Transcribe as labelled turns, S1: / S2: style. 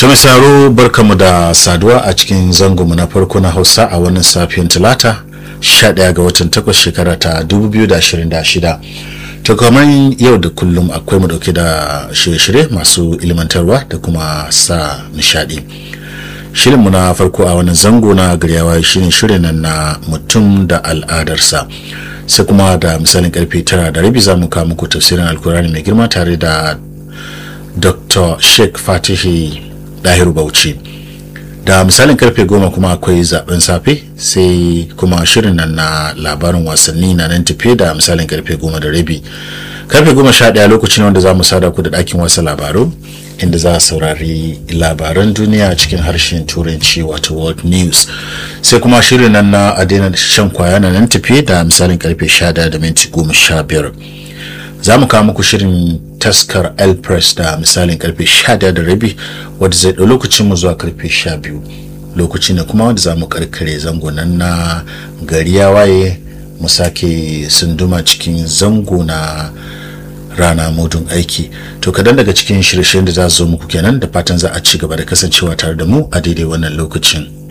S1: ta misaro barkamu da saduwa a cikin zangonmu na farko na hausa a wannan safiyan talata 11 ga watan 8 shekara ta 2026 to kamar yau da kullum akwai mu dauke da shirye-shirye masu ilimantarwa da kuma sa nishadi shirinmu na farko a wannan zango na garyawa shine shirin nan na mutum da al'adarsa sai kuma da misalin karfe tara da rabi za mu kawo muku tafsirin alkurani mai girma tare da dr sheikh fatihi dahiru bauchi da misalin karfe goma kuma akwai zaben safe sai kuma shirin nan na labarin wasanni na nan tafe da misalin karfe goma da rabi karfe goma sha ɗaya lokacin wanda za mu sada ku da ɗakin wasa labaru inda za a saurari labaran duniya cikin harshen turanci wato world news sai kuma shirin nan na adena shan kwaya na nan tafe da misalin karfe sha da minti goma sha biyar za mu kawo muku shirin taskar el press da misalin karfe 11 da rabi wadda zai ɗau lokacin mu zuwa karfe 12 lokaci ne kuma wanda za mu karkare zango nan na gari ya waye mu sake sunduma cikin zango na rana mudun aiki to kadan daga cikin shirye-shiryen da za su zo muku kenan da fatan za a ci gaba da kasancewa tare da mu a daidai wannan lokacin